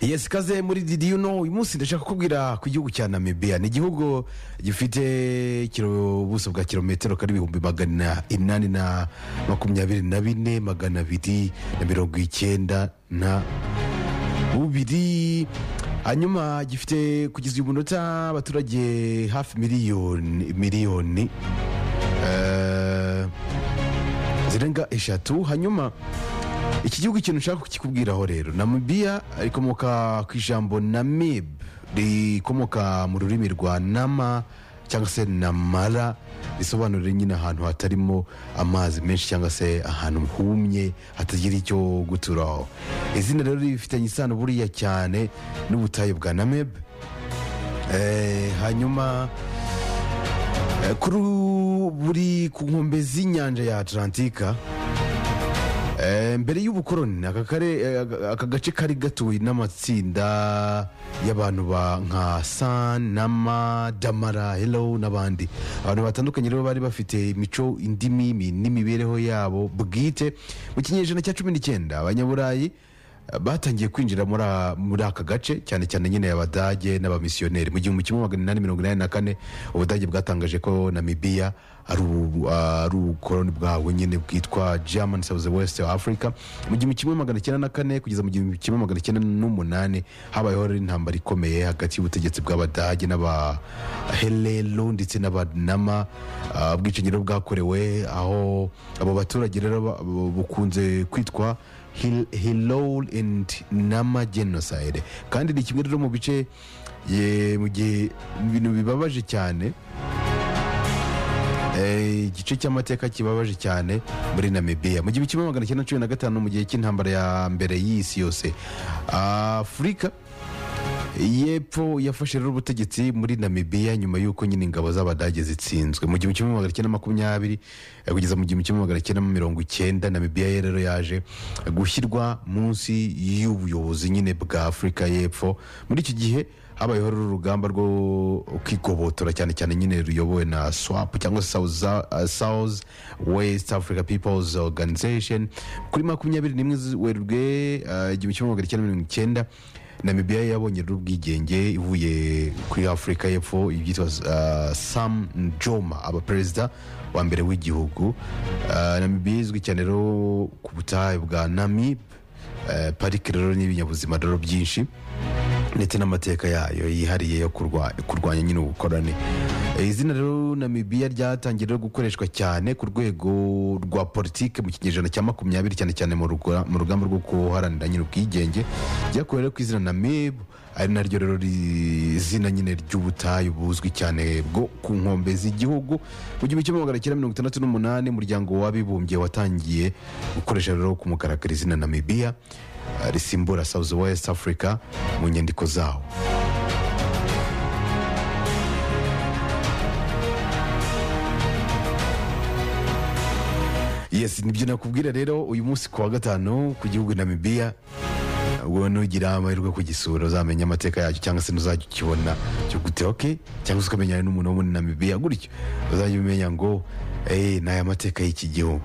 yesi ikaze muri didi yuno uyu munsi ndashaka kubwira ku gihugu cya namibiya ni igihugu gifite kiro- ubuso bwa kilometero kari ibihumbi magana inani na makumyabiri na bine magana abiri na mirongo icyenda na bubiri hanyuma gifite kugeza uyu munota abaturage hafi miliyoni miliyoni eh, zirenga eshatu hanyuma iki gihugu ikintu nshaka kukikubwiraho rero namibiya rikomoka ku ijambo namib rikomoka mu rurimi rwa nama cyangwa se namara risobanura nyine ahantu hatarimo amazi menshi cyangwa se ahantu humye hatagira icyo guturaho izina rero rifitanye isano buriya cyane n'ubutayu bwa namib Eh, hanyuma eh, kuri buri ku nkombe z'inyanja ya atlantika Eh, mbere y'ubukoroni aka kare- eh, aka- aka gace kari gatuwe n'amatsinda y'abantu ba nka san nama damara hello n'abandi abantu batandukanye rero bari bafite imico indimi mi- n'imibereho yabo bwite mu kinyejana cya cumi n'icyenda abanyaburayi eh, batangiye kwinjira muri a- muri aka gace cyane cyane nyine abadage n'abamisiyoneri mu gihumbi kimwe magana inani mirongo inani na kane ubudage bwatangaje ko namibiya ari ubu- ari ubukoroni bwabwo nyine bwitwa german south west of africa mu gihumbi kimwe magana cyenda na kane kugeza mu gihumbi kimwe magana cyenda n'umunani habayeho rero intambara ikomeye hagati y'ubutegetsi bw'abadage n'abaherero ndetse n'abanama ah, ubwicanyi rero bwakorewe aho abo baturage rero ba- bu- bukunze kwitwa hilol and nama genocide kandi ni kimwe rero mu bice ye- mu gihe mu bintu bibabaje cyane Eh, igice cy'amateka kibabaje cyane muri namibiya mu gihumbi kimwe magana cyenda cumi na gatanu mu gihe cy'intambara ya mbere y'isi yose afurika yepfo yafashe rero ubutegetsi muri namibiya nyuma y'uko nyine ingabo z'abadage zitsinzwe mu gihumbi kimwe magana cyenda makumyabiri eh, kugeza mu gihumbi kimwe magana cyenda mirongo icyenda namibiya ye rero yaje gushyirwa munsi y'ubuyobozi nyine bwa afurika y'epfo muri icyo gihe habayeho rero urugamba rwo kwigobotora cyane cyane nyine ruyobowe na swap cyangwa se South, uh, south west africa peoples organization kuri makumyabiri n'imwe werurwe uh, igihumbi kimwe magana cyenda mirongo icyenda namibiya yabonye rero ubwigenge ivuye kuri afurika y'epfo ibyitwa uh, sam njoma aba perezida wa mbere w'igihugu uh, namibiya izwi cyane rero ku butayu bwa namib uh, parike rero n'ibinyabuzima rero byinshi ndetse n'amateka yayo yihariye yo kurwa- kurwanya nyine ubukorane Eh, izina rero namibiya ryatangiye rero gukoreshwa cyane ku rwego rwa politike mu kinyejana cya makumyabiri cyane cyane mu ruga- mu rugamba rwo guharanira nyine ubwigenge ryakuwe rero ku izina namibu ari naryo rero ri- izina nyine ry'ubutayu buzwi cyane bwo ku nkombe z'igihugu mu gihumbi kimwe magana cyenda mirongo itandatu n'umunani umuryango w'abibumbye watangiye gukoresha rero ku mugaragaro izina namibiya eh, risimbura south west africa mu nyandiko zawo yes nibyo nakubwira rero uyu munsi ku wa gatanu ku gihugu namibiya ubwo nugira amahirwe ku gisura uzamenya amateka yacyo cyangwa se ntuzajya ukibona cyo gute oke cyangwa se ukamenyana n'umuntu wo muri namibiya gutyo uzajya umenya ngo eh, ni aya mateka y'iki gihugu